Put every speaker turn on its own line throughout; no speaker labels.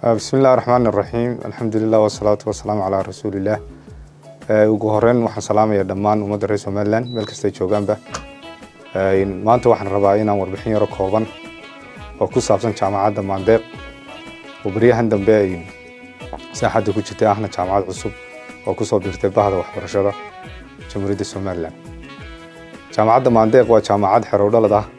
bismi illahi raxmaan iraxiim alxamdulilah wasalaatu wasalaamu calaa rasuulillaah ugu horeyn waxaan salaamaya dhammaan ummadda reer somalilan meel kastay joogaanba maanta waxaan rabaa inaan warbixin yaro kooban oo ku saabsan jaamacadda maandeeq oo baryahan dambe ay saaxadda ku jirtay ahna jaamacad cusub oo kusoo biirtay bahda waxbarashada jamhuuriyadda somalilan jaamacadda maandeeq waa jaamacad xerowdhalad ah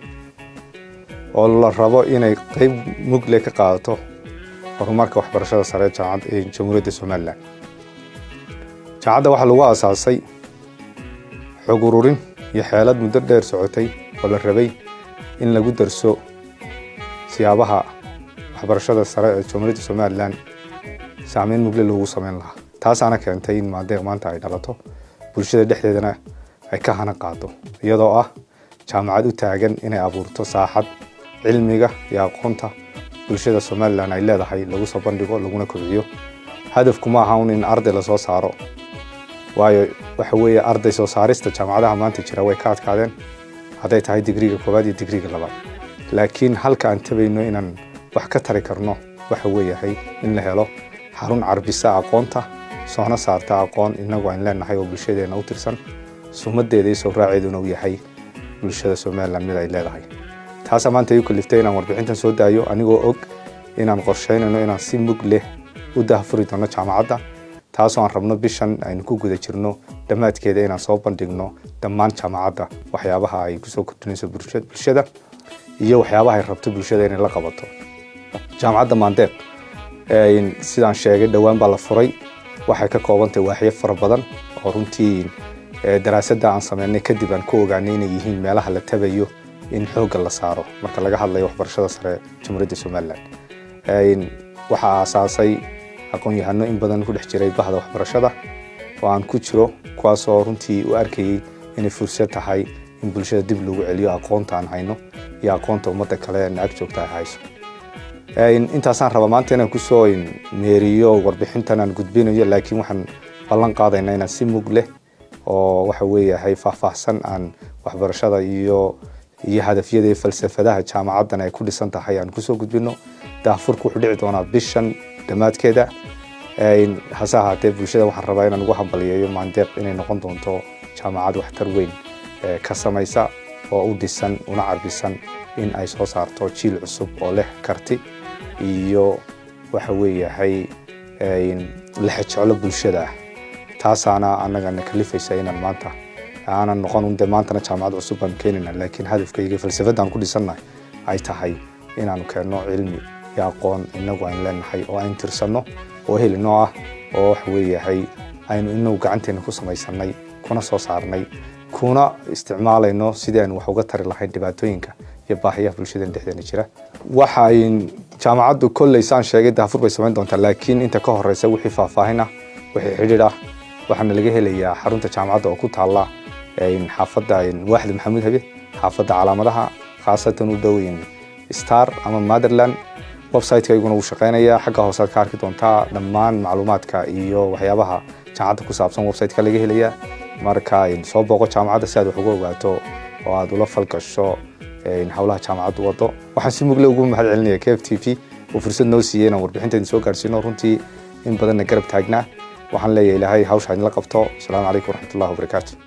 oo la rabo inay qeyb mugle ka qaadato horumarka waxbarashada sare ee jamhuuriyadda somalilan jaamacadda waxaa lagu aasaasay xog ururin iyo xeelad muddo dheer socotay oo la rabay in lagu darso siyaabaha waxbarashada sare ee jamhuuriyadda somalilan saameyn mugle loogu sameyn lahaa taasaana keentay in maandeeq maanta ay dhalato bulshada dhexdeedana ay ka hana qaado iyadoo ah jaamacad u taagan inay abuurto saaxad cilmiga iyo aqoonta bulshada somalilan ay leedahay lagu soo bandhigo laguna kobciyo hadafku ma aha un in arday lasoo saaro waayo waxa weeye arday soo saarista jaamacadaha maanta jira way ka adkaadeen hadday tahay digriga koowaad iyo digriga labaad laakiin halka aan tabayno inaan wax ka tari karno waxa weeyahay in la helo xarun carbisa aqoonta soona saarta aqoon inagu aan leenahay oo bulshadeena u tirsan sumadeeda iyo soo raaceeduna uu yahay bulshada somalilan mid ay leedahay taasaa maanta igu kaliftay inaan warbixintan soo daayo anigoo og inaan qorsheynayno inaan si mug leh u dahfuri doono jaamacadda taasoo aan rabno bishan aynu ku guda jirno dhammaadkeeda inaan soo bandhigno dhammaan jaamacadda waxyaabaha ay kusoo kordhinayso bulshada iyo waxyaabaha ay rabto bulshada inay la qabato jaamacadda maandeeq sidaan sheegay dhowaan baa la furay waxay ka koobantahay waaxyo fara badan oo runtii daraasadda aan sameynay kadib aan ku ogaanay inay yihiin meelaha la tabayo in xoogga la saaro marka laga hadlayo waxbarashada sare jamhuuriyadda somalilan waxaa aasaasay aqoon-yahano in badan ku dhex jiray bahda waxbarashada oo aan ku jiro kuwaasoo runtii u arkayey inay fursad tahay in bulshada dib lagu celiyo aqoonta aan hayno iyo aqoonta ummadda kale na ag joogta ay hayso intaasaan rabaa maanta inaan kusoo meeriyo warbixintan aan gudbinayo laakiin waxaan ballan qaadaynaa inaan si mug leh oo waxa weeyahay faahfaahsan aan waxbarashada iyo iyo hadafyada iyo falsafadaha jaamacaddan ay ku dhisan tahay aan kusoo gudbino daafurku wuxuu dhici doonaa bishan dhammaadkeeda hase ahaatee bulshada waxaan rabaa inaan ugu hambaliyeeyo maandeeq inay noqon doonto jaamacad waxtar weyn ka samaysa oo u dhisan una carbisan in ay soo saarto jiil cusub oo leh karti iyo waxa weeyahay lexejeclo bulshada ah taasaana annagana kalifaysa inaan maanta aanan noqon unde maantana jaamacad cusub baan keenayna laakiin hadafkayga falsafadaan ku dhisannahay ay tahay inaanu keenno cilmi iyo aqoon inagu aynu leenahay oo aynu tirsanno oo helinoo ah oo wax weeyahay aynu inagu gacanteena ku samaysanay kuna soo saarnay kuna isticmaalayno sidii aynu wax uga tari lahayn dhibaatooyinka iyo baahiyaha bulshadeen dhexdeena jira waxa ay jaamacaddu kolley saan sheegay daafur bay samayn doontaa laakiin inta ka horeysa wixii faahfaahin ah wixii xidhiidh ah waxaana laga helayaa xarunta jaamacadda oo ku taalla xaafadda waaxda maxamuud habe xaafadda calaamadaha khaasatan u dhow star ama motherland websiteka iguna wuu shaqeynayaa xagga hoosead ka arki doontaa dhammaan macluumaadka iyo waxyaabaha jaamacadda ku saabsan websiteka laga helayaa marka soo booqo jaamacadda si aad wax uga ogaato oo aad ula falgasho howlaha jaamacaddu wado waxaan si mugle ugu mahad celinaya k f t v oo fursad noo siiyey inaan warbixinteedin soo gaarsiino runtii in badanna garab taagnaa waxaan leeyahay ilaahay hawsha idinla qabto asalaamu calaykum waraxmatullahi wabarakaatu